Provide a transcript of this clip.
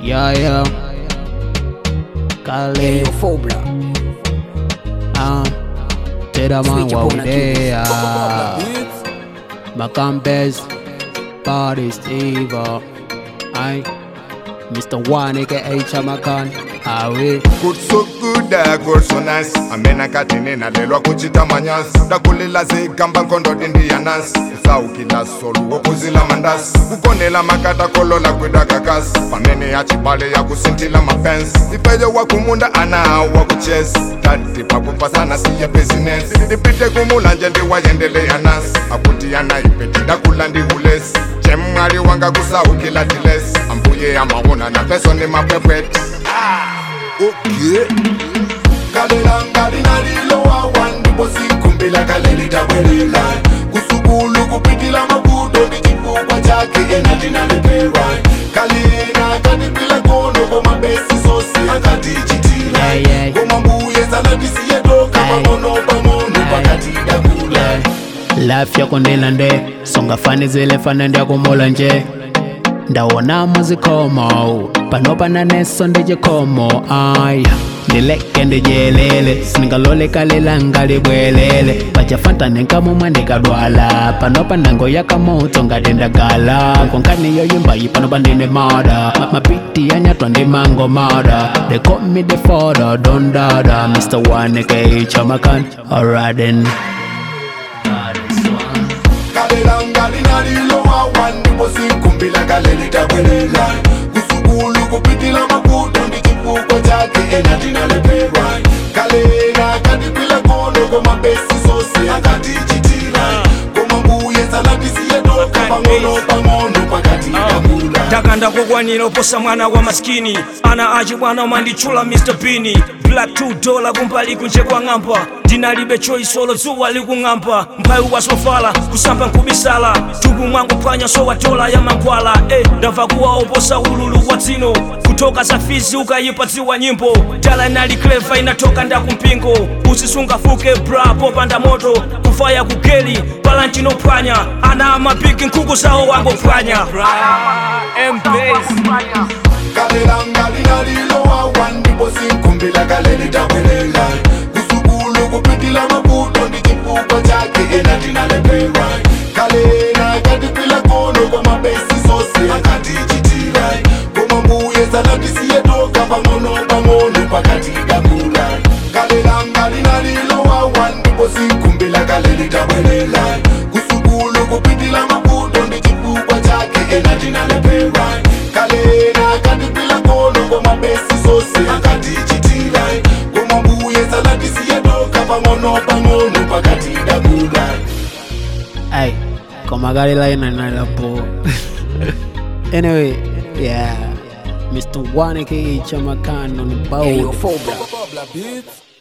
Yeah, yeah. Kale, Phobia. ah, Tera man Switch wa upon a udea. Macambes, Body Steve. I, Mr. One aka Chamakan. Awe, Good so good, uh, good so nice amena kati ninalelwa kuchita manyasi ndakulila zigamba nkondo dindiyanas usaukila solu wokuzila mandasi kukonela makata kolola kwidakakasi pamene yachibale yakusintila mapensi ipeyo wakumunda ana wakuchesi tati pakupasana siye bizinesi ndipite kumulanje ndiwayendeleya nasi akuti yana ipeti ndakula ndihulesi chemwali wanga kusaukila dilesi ambuye amaona na peso ni mapwepweti okay kalelanga linalilowawa ndipo sikumbila kalelitabwelela kusukulu kupitila makuto ndi chifukwa chake ena tinalepewa kalena katipila kono koma besi sosi akatichitila Yeah, yeah. koma mbuye sanatisiyedoka pang'ono pang'ono pakati dakula life yako nilande songa fani zile fana ndyakumola nje ndawona muzikomo panopa neso ndijikomo ay ndileke ndijelele singalolekalela libwelele pachafanta nenkamumwe ndikadwala panopa nango yakamoto ngadendagala konkani yoyimbayi panopa ndine mada mapiti yanyatwa ndi mango mada they call me the father don dada mr one aka chamakan alright then kalelanga linalilowawa ndipo sikumbila kalelitabwelela kusukulu kupitila makuto ndi chifukwa chake ena tinaleperwa kalena katipila kono koma besi sosi akatichitira koma mbuye sanatisiyedoka pang'ono pang'ono pakati kamula ndakanda kokwanira oposa mwana wa maskini ana achi bwana umanditchula mr bini black 2 dola kumbali kunje kwa ng'ampa ndinalibe choisolo dzuwa likung'ampa mphawi wasofala kusamba nkubisala tupu mwangu phwanya sowa dola ya mankhwala eh, ndamva kuwa oposa ululu wa dzino kutoka safizi ukayipa dziwa nyimbo dala inali cleva inatoka ndakumpingo usisungafuke bra popanda moto kufaya kugeli palantinophwanya ana amapiki nkhuku zawo wangophwanya kalelanga linalilowawa ndipo sikumbila kalelitabwelela kusukulu kupitila makuto ndi chifukwa chake ena tinaleperwa kalena katipila kono koma besi sosi akatichitira koma mbuye sanatisiyedoka pang'ono pang'ono pakati dakula kalelanga linalilowawa ndipo sikumbila kalelitabwelela kusukulu kupitila makuto ndi chifukwa chake ena tinaleperwa kalena katipila kono koma besi sosi akatichitira koma mbuye sanatisiyedoka pang'ono pang'ono pakati dakula Ay, como Gary Line and Lapo. anyway, yeah. Mr. One aka Chamakan on the boat. Phobia.